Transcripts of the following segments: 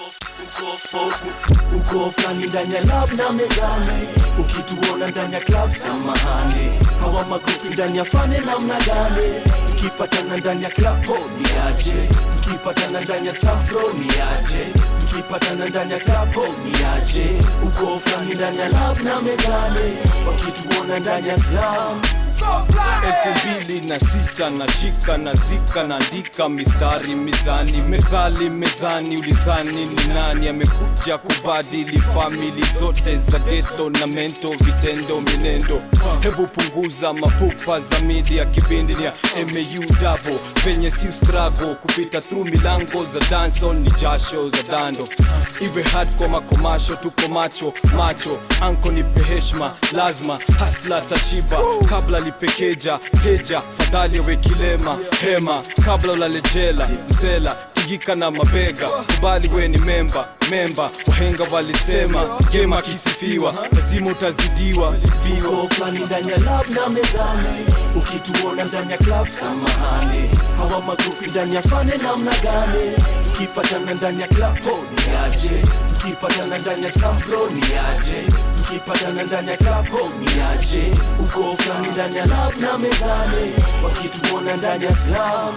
uko fo- uko fulani ndani ya lab na mezani ukituona ndani ya club samahani hawa magrupi ndani ya fane namna gani tukipatana ndani ya club ho ni aje tukipatana ndani ya sampro ni aje tukipatana ndani ya club ho ni aje uko fulani ndani ya lab na mezani wakituona ndani ya slam elfu mbili na sita na shika na zika naandika mistari mizani methali mezani ulidhani ni nani amekuja kubadili famili zote za geto na mento vitendo minendo hebu punguza mapupa za media kipindi ni ya mau dabo penye si strago kupita through milango za dancehall ni jasho za dando iwe hard kwa makomasho tuko macho macho anko nipe heshma lazima hasla tashiba kabla lipekeja teja fadhali awe kilema hema kabla ulalejela msela tigika na mabega kubali we ni memba memba wahenga walisema gema kisifiwa lazima utazidiwa biwa uko fulani ndani ya lab na mezani ukituona ndani ya club samahani hawa magrupi ndani ya fane namna gani tukipatana ndani ya club ho ni aje tukipatana ndani ya sampro ni aje tukipatana ndani ya club ho ni aje uko fulani ndani ya lab na mezani wakituona ndani ya slam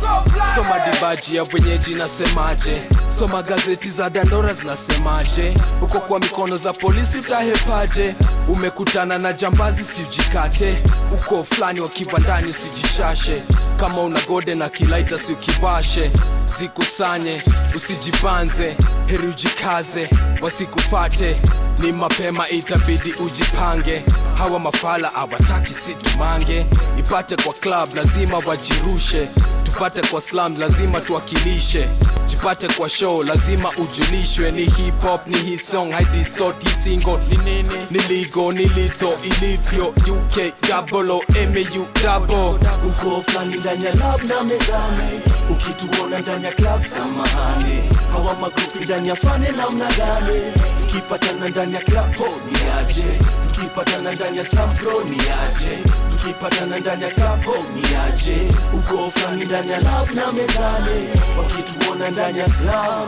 soma dibaji ya wenyeji nasemaje soma gazeti za dandora zinasemaje uko kwa mikono za polisi utahepaje umekutana na jambazi siujikate uko fulani wa kibandani usijishashe kama una gode na kilaita si ukibashe zikusanye usijibanze heri ujikaze wasikufate ni mapema itabidi ujipange hawa mafala awataki situmange ipate kwa club lazima wajirushe tupate kwa slam lazima tuwakilishe jipate kwa show lazima ujulishwe ni hip hop ni hii song haidistort hii single ni nini niligo nilito ilivyo uk gabolo mau dabo uko fulani ndani ya lab na mezani ukituona ndani ya club samahani hawa magrupi ndani ya fane namna gani tukipatana ndani ya club ho ni aje tukipatana ndani ya sampro ni aje tukipatana ndani ya club ho ni aje uko fulani ndani ya lab na mezani wakituona ndani ya slam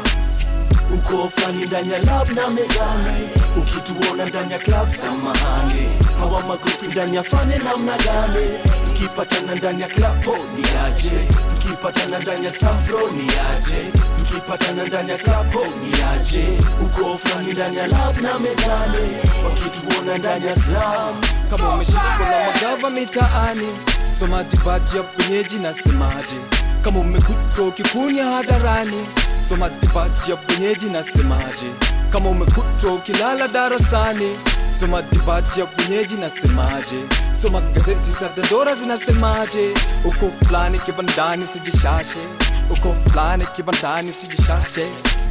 uko fulani ndani ya lab na mezani ukituona ndani ya club samahani hawa magrupi ndani ya fane namna gani tukipatana ndani ya club ho ni aje tukipatana ndani ya sampro ni aje tukipatana ndani ya club ho ni aje uko fulani ndani ya lab na mezani wakituona ndani ya slam kama umeshikwa na magava mitaani soma dibaji ya wenyeji nasemaje kama umekutwa ukikunya hadharani soma dibaji ya wenyeji nasemaje kama umekutwa ukilala darasani soma dibaji ya wenyeji nasemaje soma gazeti za dandora zinasemaje uko fulani kibandani usijishashe uko fulani kibandani usijishashe